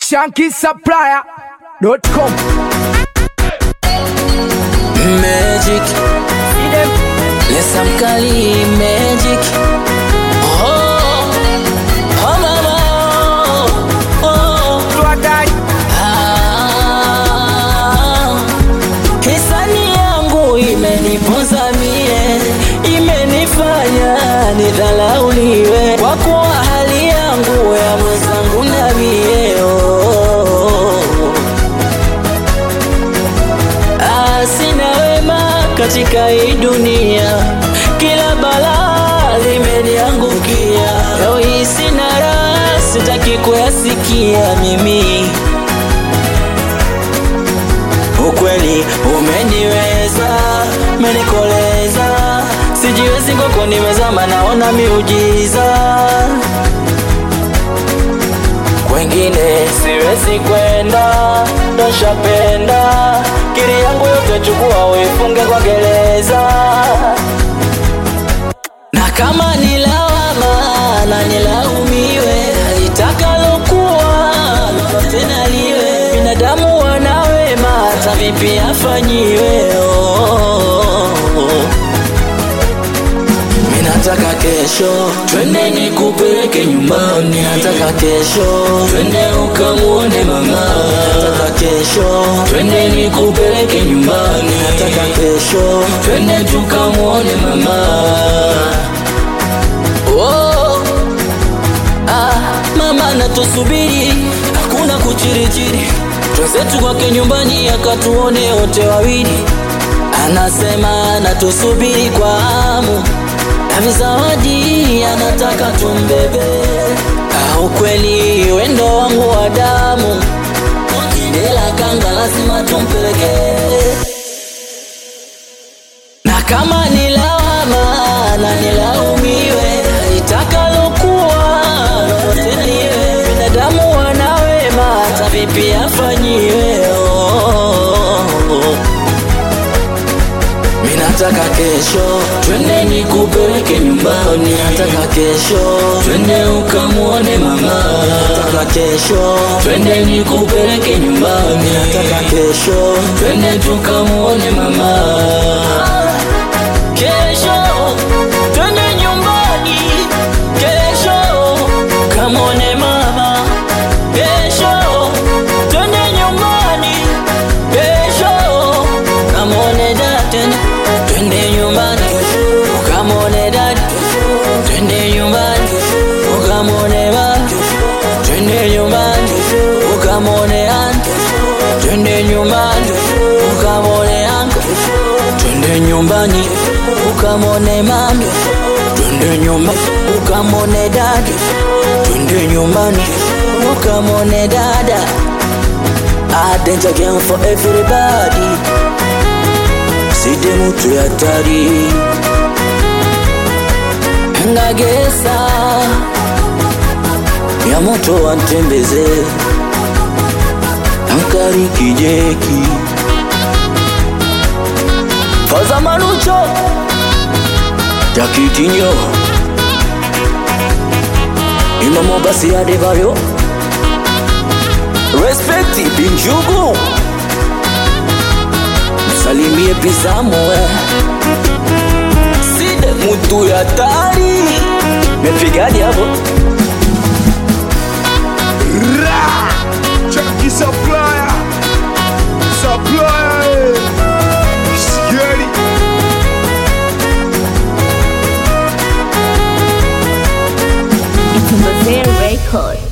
shankisupplier.com Magic Lesa mkali Magic Oh, oh mama Oh, ah. Hisani yangu imenipoza mie Imenifanya nidhalauliwe Kwa kuwa hali yangu ya mwenzangu na mie oh. Ah, sina wema katika hii dunia, kila balaa limeniangukia. Leo hii sina raha, sitaki kuyasikia mimi. Ukweli umeniweza, umenikoleza, sijiwezi kwako, nimezama, naona miujiza kwengine siwezi kwenda, ndoshapenda kiri yangu yote, chukua uifunge kwa gereza, na kama ni lawama na nilaumiwe, itakalokuwa tena liwe, binadamu wana wema, hata vipi afanyiwe oh. Minataka kesho twende nikupeleke nyumbani, nataka kesho twende ukamuone mama, nataka kesho twende nikupeleke nyumbani, nataka kesho twende tukamuone mama. Oh, ah, mama natusubiri, hakuna kuchirichiri, twenzetu kwake nyumbani akatuone wote wawili, anasema natusubiri kwa hamu na vizawadi anataka tumbebe. Au kweli wendo wangu wa damu, ila kanga lazima tumpeleke, na kama ni lawama na nilaumiwe, itakalokuwa tena iwe, binadamu wana wema, hata vipi afanyiwe oh. Minataka kesho twende nikupeleke nyumbani, nataka kesho twende ukamuone mama, nataka kesho twende nikupeleke nyumbani, nataka kesho twende tukamuone mama. Kesho twende nyumbani, kesho kamuone mama, kesho twende nyumbani, kesho kamuone dada tena, twende nyumbani ukamwone dada, twende nyumbani ukamwone mama, twende nyumbani ukamwone aunti, twende nyumbani ukamwone uncle, twende nyumbani ukamwone mami, twende nyumbani ukamwone dada, twende nyumbani ukamwone dada. A danger game for everybody side mutu ya tari ngagesa ya moto wantembeze ankari kijeki faza manucho takitinyo imamo basi adebayo respekti binjugu salimie pisamoe side mutu ya tari mepigani hapo Ra! Chunky supplier Supplier eh. Scary It's a Mosaic record.